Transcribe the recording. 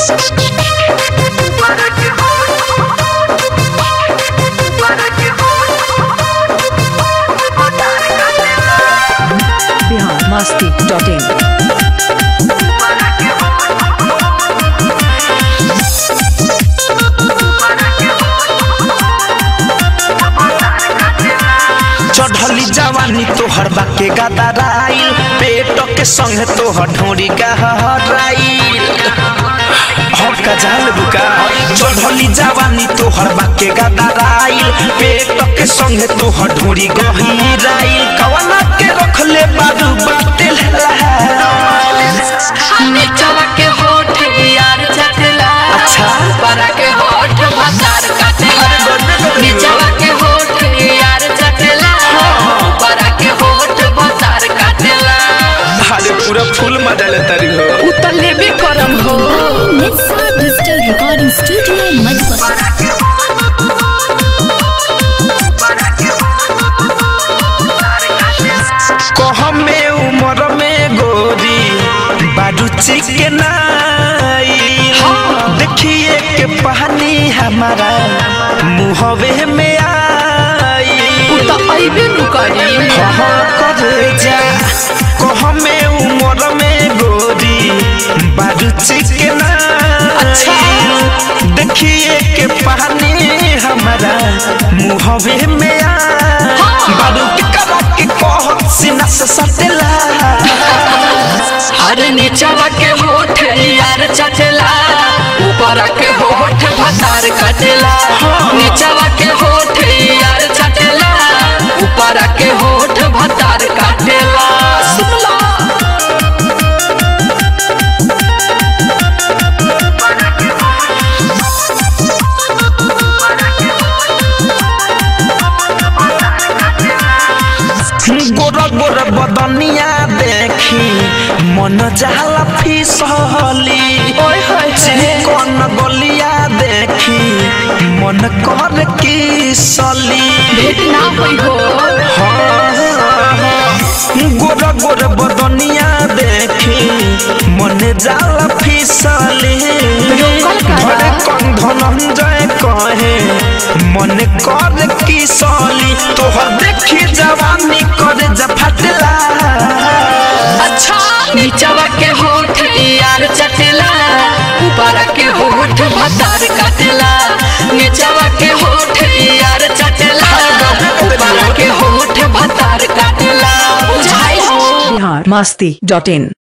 Bihar Masti dot in चढ़ली जवानी तोहर बाके गदराइल पेट के संग तोहर ढोरी गहराइल हम का जाल बुका चढ़ली जवानी तोहर बाके गदराइल पेट के संग तोहर ढोरी गहराइल कवना के रखले बारू बातिल नीचवा के होठ यार चटला अच्छा। ऊपरा के होठ भतार काटेला नीचवा के होठ यार चटला ऊपरा के होठ भतार काटेला अरे पूरा फूल मजा लेता रही हो उतले भी करम हो Netsa Digital Recording Studio Madhubal. कह में उम्र में गोरी बारू चिकनाई देखिए के पानी हमारा मुहवे में आई तो अइबे नु करी हाँ करे जा कह में उम्र में गोरी बारू चिकनाई देखिए के पानी हमारा मुहवे में आई बारू के करा के कह सीना से सटेला हर नीचवा के होठ यार चटला ऊपरा के होठ भतार काटेला नीचवा के होठ यार चटला ऊपरा के होठ भतार काटेला सुनला गोरा गोरा बदनिया देखी मन जाला फिसली चिकन गलिया देखी मन कर की सली भेट ना होई हो गोरा गोरा बदनिया देखी मन जाला फिसली धरे कन धनंजय कहे मन कर की सली तोहर देखी जवानी करे जफटला अच्छा नीचवा के होठ यार चटला ऊपरा के होठ भतार काटेला नीचवा के होठ यार चटला ऊपरा के होठ भतार काटेला बुझाई हो बिहार मस्ती डॉट इन